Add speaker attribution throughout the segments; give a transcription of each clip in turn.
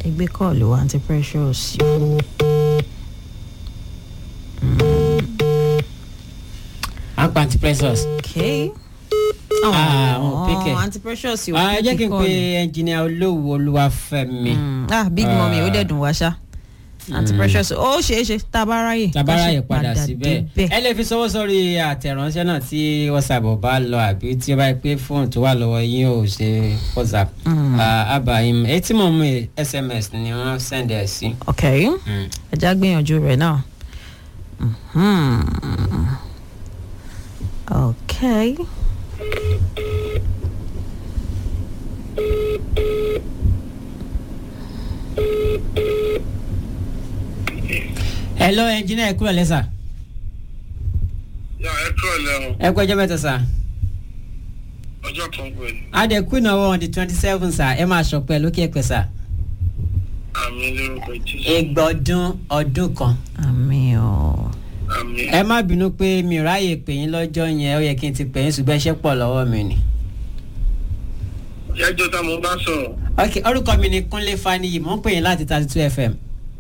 Speaker 1: ẹgbẹ́ kọ́ọ̀lù àǹtí precious.
Speaker 2: àpá anti precious.
Speaker 1: okay.
Speaker 2: Ah, wọn pick ẹ.
Speaker 1: àǹtí precious yóò
Speaker 2: Ah, ẹ jẹ́ kí n pe
Speaker 1: kọ́ọ̀lù.
Speaker 2: ẹnjìnìà olówó olúwafẹ́mi.
Speaker 1: Mm, ah big mummy ó dẹ̀ dùn wá ṣá àǹtí precious ó ṣeé ṣe tá a bá ráyè. ká
Speaker 2: tabara
Speaker 1: ṣe
Speaker 2: yẹ padà síbẹ̀
Speaker 1: débẹ̀.
Speaker 2: ẹ lè fi sọwọ́ sórí àtẹ̀ránṣẹ́ náà tí whatsapp ò bá lọ àbí tí ó bá yẹ pé fóònù tó wà lọ́wọ́ yín ò ṣe whatsapp abayim etí mọ̀ mú sms ni wọ́n send ẹ̀ sí.
Speaker 1: ok
Speaker 2: Mm.
Speaker 1: ẹ já gbìyànjú rẹ̀ náà. Mhm. ok.
Speaker 2: hello ẹnjìnìà ẹ kúrò lẹ́sà
Speaker 3: yà ẹ kúrò lẹ́wọ̀n
Speaker 2: ẹ kú ọjọ́ mẹ́ta sà
Speaker 3: ọjọ́ kan pẹ̀lú
Speaker 2: adẹ̀kú ìnáwó on the twenty seven sà ẹ máa ṣọpẹ́ lókè ẹ̀pẹ́ sà
Speaker 3: àmì lórúkọ jésù
Speaker 2: ìgbọ̀dún ọdún kan
Speaker 1: àmì ọ̀
Speaker 3: àmì
Speaker 2: ẹ má bínú pé mi ò ráyè pè yín lọ́jọ́ yẹn ó yẹ kí n ti pè yín ṣùgbọ́n iṣẹ́ pọ̀ lọ́wọ́ mi ni.
Speaker 3: ẹjọ́ tá mo bá sọ̀rọ̀
Speaker 2: ok orúkọ mi ni kúnlé faniyi mò ń pè yín láti thirty two fm.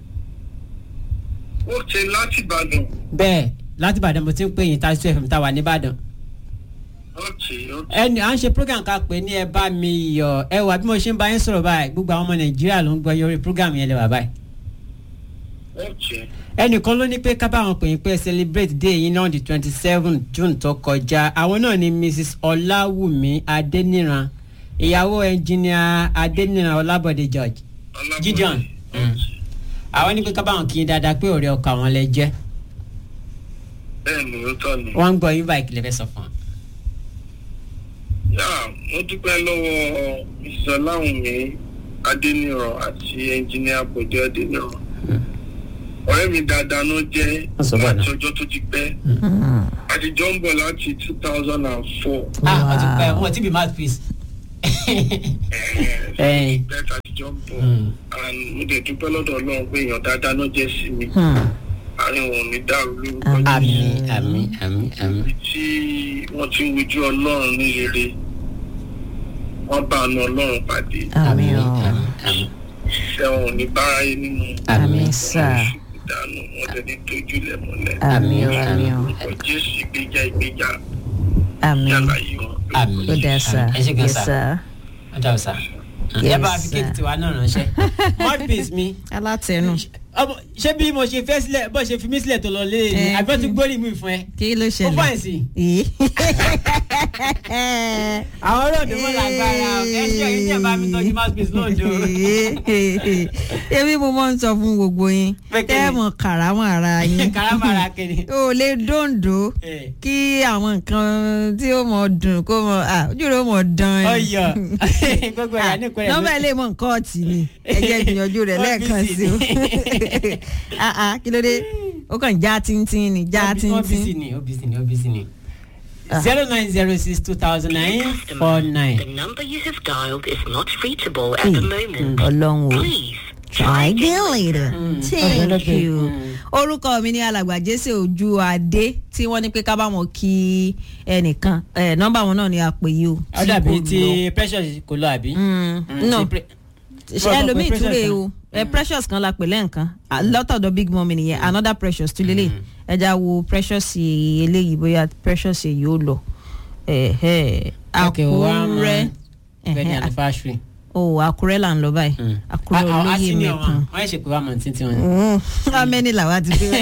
Speaker 3: ó ṣe láti ìbàdàn
Speaker 2: bẹ́ẹ̀ láti ìbàdàn mo ti ń pè yín thirty two fm tá a wà nìbàdàn.
Speaker 3: ó ṣe ó ṣe
Speaker 2: ẹni à ń ṣe program ká pè ní ẹ bá mi yọ ẹ wà bí mo ṣe ń bá yín sọ̀rọ̀ báyìí gbogbo àwọn ọmọ nàìjíríà ló ń gbọ́ yọrí program yẹn lè wà báyìí.
Speaker 3: ó ṣe
Speaker 2: ẹnìkan ló ní pé ká bá wọn pè yín pé celebrate day yín náà di twenty seven june tó kọjá àwọn náà ni mrs ọláwùmí adéníran ìyàwó ẹnjìníà adéníran ọlábọ̀dé george
Speaker 3: Ọlábọ̀dé.
Speaker 2: gideon
Speaker 3: Ó ṣe.
Speaker 2: àwọn ní pé ká bá wọn kí yín dáadáa pé ọ̀rẹ́ ọkọ àwọn lẹ jẹ́
Speaker 3: bẹ́ẹ̀ ni ó tọ́ ni
Speaker 2: wọ́n ń gbọ́ yín báyìí kí lè fẹ́ sọ fún wọn.
Speaker 3: yà mo dúpẹ́ lọ́wọ́ ìsọláwùnmí adéníran àti ẹnjìníà bòdé adéníran ọ̀rẹ́ mi dáadáa ló jẹ́
Speaker 2: Wọ́n sọ bẹ́ẹ̀ náà.
Speaker 3: láti ọjọ́ tó ti pẹ́ àtijọ́ ń bọ̀ láti two thousand and four
Speaker 2: ah wọ́n ti pẹ́ wọ́n ti bí mouthpiece. Ẹ̀yin.
Speaker 3: bẹ́ẹ̀ àtijọ́ ń bọ̀
Speaker 2: Mm.
Speaker 3: and mo dẹ̀ dúpẹ́ lọ́dọ̀ ọlọ́run pé èèyàn dáadáa ló jẹ́ sí mi àárín wọn ò ní dàrú lórúkọ
Speaker 2: àmì
Speaker 3: Jésù.
Speaker 2: àmì àmì àmì.
Speaker 3: ibi tí wọ́n ti ń wojú ọlọ́run ní rere wọ́n bá ọ̀nà ọlọ́run pàdé
Speaker 1: àmì ọ̀
Speaker 2: àmì àmì
Speaker 3: iṣẹ́ wọn ò ní báráyé nínú
Speaker 1: àmì sà
Speaker 3: ìdánù wọn tẹ̀ ní tójú lẹ̀ mọ́lẹ̀
Speaker 1: àmì ọ̀ àmì ọ̀
Speaker 3: orúkọ jésù ìgbéjà ìgbéjà
Speaker 1: àmì
Speaker 3: yàrá yìí wọn.
Speaker 2: àmì.
Speaker 1: ó dá sà
Speaker 2: ẹ ṣe gan
Speaker 1: yes
Speaker 2: sà
Speaker 1: sà
Speaker 2: ọjà ọ̀sà.
Speaker 1: Yes,
Speaker 2: ẹ bá fi
Speaker 1: sir.
Speaker 2: kéèkì tiwa náà ránṣẹ́. mouthpiece mi
Speaker 1: alátẹnu
Speaker 2: ọmọ ṣé bí mo ṣe fẹ́ sílẹ̀ bó ṣe fi mí sílẹ̀ tó lọ lé ní
Speaker 1: Eh.
Speaker 2: àbí wọ́n ti gbórí mi fún ẹ.
Speaker 1: kí ló
Speaker 2: ó
Speaker 1: ṣẹlẹ̀
Speaker 2: fọ́ ẹ̀sìn.
Speaker 1: Ì.
Speaker 2: àwọn olóòdù mọ́ làgbára ẹ ṣe èyí tí ẹ bá mi tọ́jú mouthpiece lóòdù.
Speaker 1: ebi mo máa ń sọ fún gbogbo yín
Speaker 2: Pé kí ni?
Speaker 1: tẹ́ ẹ̀ mọ̀ kàrámọ̀ ara yín
Speaker 2: karamara kiri.
Speaker 1: o lè dòǹdó
Speaker 2: Eh.
Speaker 1: kí àwọn nǹkan tí ó mọ̀ dùn kó mọ̀ ah, ojú rẹ̀ ó mọ̀ dán ni.
Speaker 2: ọyọ gbogbo ẹ̀yà ní ìpínlẹ̀
Speaker 1: nọ́mbà ilé mọ̀ nǹkan ọ̀tí ni ẹ jẹ́ ìgbìyànjú rẹ̀ lẹ́ẹ̀kan sí o Ah, ah, kí ló dé ó kàn já tíntín ni já
Speaker 2: obc
Speaker 1: tíntín.
Speaker 2: ni obc ni obc ni zero nine zero six two thousand nine four nine.
Speaker 4: The number you have dialed is not reachable at the moment.
Speaker 1: ọlọ́run o.
Speaker 4: Please
Speaker 1: try again later. thank
Speaker 2: Okay.
Speaker 1: you. orúkọ mi ní alàgbà jésè ojú adé tí wọ́n ní pé ká bá wọn kí ẹnìkan ẹ nọ́mbà wọn náà ni a pè yìí o.
Speaker 2: ó dàbí ti precious kò lọ àbí.
Speaker 1: Mm,
Speaker 2: Mm,
Speaker 1: no
Speaker 2: ti pre-
Speaker 1: ṣe
Speaker 2: Bọ́ọ̀ mọ̀ pé
Speaker 1: ẹlòmíì
Speaker 2: Precious
Speaker 1: túre
Speaker 2: kan.
Speaker 1: o ẹ precious kan la pè lẹ́ǹkan Ah, lọ́tọ̀dọ̀ big mummy nìyẹn another precious tún lélẹ̀ ẹja wo precious eléyìí bóyá precious èyí ó lọ Ẹ̀hẹ́.
Speaker 2: Okay, one
Speaker 1: àkúrẹ́
Speaker 2: month wedding
Speaker 1: Ẹ̀hẹ́,
Speaker 2: anniversary.
Speaker 1: o àkúrẹ́ là ń lọ báyìí àkúrẹ́
Speaker 2: Ah, ah,
Speaker 1: olóyè
Speaker 2: senior
Speaker 1: mẹ́kan.
Speaker 2: wọn wọ́n ṣe pé wàá mọ̀ ní títí wọn.
Speaker 1: Mm, how many làwa ti dé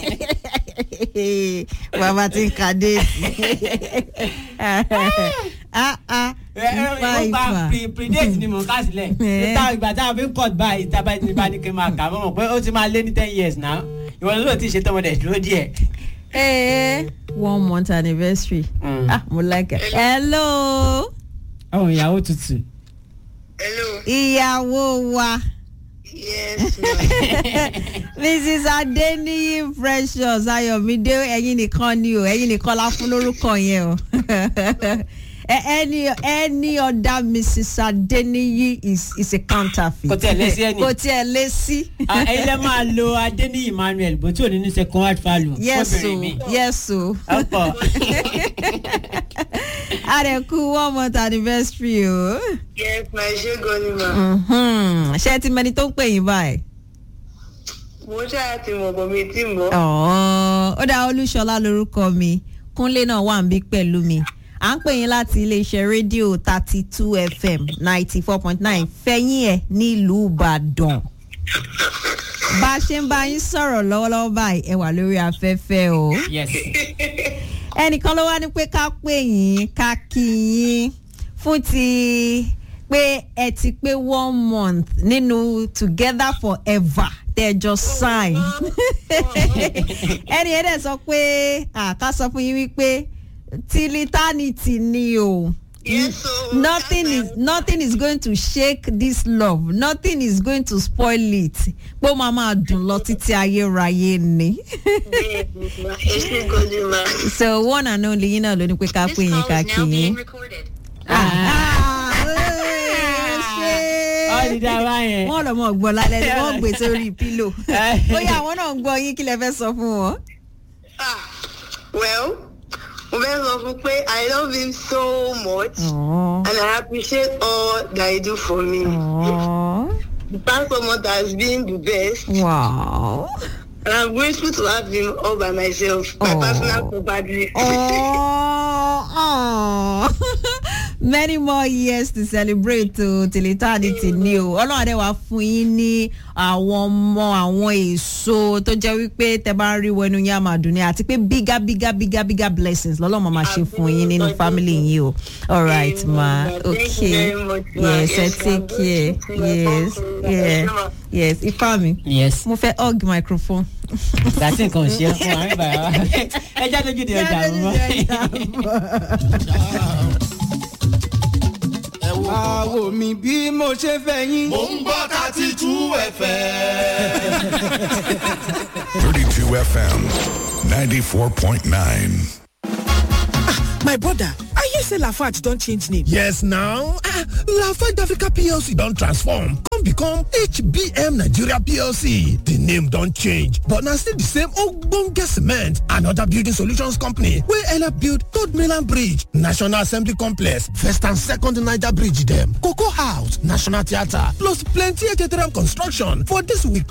Speaker 1: bàbá ti ń ka déètì ah ah ifá
Speaker 2: ó
Speaker 1: ifá
Speaker 2: pa pre- predate ni mò ń kà sílẹ̀
Speaker 1: Eh.
Speaker 2: níta ìgbà tá a fi ń cut báyìí tá a bá ní bá ní kí n máa kà mọ́ mọ̀ pé ó ti máa lé ní ten years now ìwọ ló ti ṣe tọmọdé dúró díẹ̀.
Speaker 1: Eh, one month anniversary
Speaker 2: Mm.
Speaker 1: ah mo like it hello
Speaker 2: àwọn ìyàwó tutù.
Speaker 3: hello
Speaker 1: ìyàwó wa
Speaker 3: yes
Speaker 1: mrs adeniyi precious ayọ̀mídé ẹ̀yin nìkan ni o ẹ̀yin nìkan la fún lórúkọ yẹn o A- any any other mrs adeniyi is is a counterfeit
Speaker 2: Kò tiẹ̀ lé sí ẹni.
Speaker 1: kò tiẹ̀ lé sí.
Speaker 2: Ah, ẹ̀yin lẹ́ máa lo adéníyì emmanuel bó tí ò ní ní second word value.
Speaker 1: yes o
Speaker 2: fóbìnrin mi.
Speaker 1: yes o
Speaker 2: ọ̀pọ̀
Speaker 1: a rẹ̀ kú one month anniversary o.
Speaker 3: yes my ṣe gan ni ma.
Speaker 1: Mhm. ṣé ẹ ti mẹni tó ń pè yín báyìí.
Speaker 5: mo ṣáà ti mọ̀ bọ̀ mi tí mọ̀.
Speaker 1: Ọ̀ọ́, ó dá olúṣọlá lórúkọ mi kúnlé náà wà ń bí pẹ̀lú mi à ń pè yín láti iléeṣẹ́ rédíò thirty two fm ninety four point nine fẹ́yìn ẹ̀ nílùú ìbàdàn bá a ṣe ń bá yín sọ̀rọ̀ lọ́wọ́lọ́wọ́ báyìí ẹ wà lórí afẹ́fẹ́ o
Speaker 2: yes
Speaker 1: ẹnìkan ló wá ní pé ká pè yín ká kí yín fún ti pé ẹ ti pé one month nínú together forever tẹjọ sign ẹni ẹ dẹ̀ sọ pé ká sọ fún yín wípé till eternity ni o
Speaker 5: Yes, o.
Speaker 1: nothing is nothing is going to shake this love nothing is going to spoil it pé ó máa máa dùn lọ títí ayérayé ni
Speaker 5: èsì gòdì ma.
Speaker 1: so one and only yín náà ló ní pé ká pè yín ká kí yín.
Speaker 4: recorded.
Speaker 2: ọ ti dá wa yẹn.
Speaker 1: wọ́n lọ mọ̀ gbọ́ lálẹ́ ni wọ́n gbé sórí pílò bóyá àwọn náà ń gbọ́ yín kí lẹ fẹ́ sọ fún wọn.
Speaker 5: Ah, well mo fẹ́ sọ fún pé i love him so much
Speaker 1: Aww.
Speaker 5: and i appreciate all that he do for me.
Speaker 1: Aww.
Speaker 5: the past four months has been the best
Speaker 1: Wow.
Speaker 5: and i'm grateful to have him all by myself my
Speaker 1: Aw.
Speaker 5: personal property.
Speaker 1: Oh, oh. many more years to celebrate to till eternity ni o ọlọ́run adé wa fún yín ní àwọn ọmọ àwọn èso tó jẹ́ wípé tẹ bá ń rí wẹnu yín á máa dùn ní àti pé bigger bigger bigger bigger blessings lọ́lọ́run máa ṣe fún yín nínú family yín o all right ma
Speaker 5: Thank you
Speaker 1: okay
Speaker 5: very much, ma.
Speaker 1: yes ẹ
Speaker 5: Yes,
Speaker 1: take
Speaker 5: ma.
Speaker 1: care yes yeah yes ifá mi
Speaker 2: yes
Speaker 1: mo fẹ́ hug microphone.
Speaker 2: gàtí nǹkan ò ṣe é fún wa nígbà wa ẹ já lójú di ọjà mọ́.
Speaker 6: àwò mi bí mo ṣe fẹ́ yín.
Speaker 7: Mo ń gbọ́ thirty two ẹ̀fẹ̀.
Speaker 8: 32 FM 94.9.
Speaker 9: My brother, I hear say Lafarge don change name.
Speaker 7: Yes now, ah, Lafarge Africa PLC don transform come become HBM Nigeria PLC. The name don change but na still the same ogbonge cement and other building solutions company wey help build Third Mainland Bridge, National Assembly Complex, First and Second Niger Bridge dem, Cocoa House, National Theatre plus plenty Ejeteram construction for this week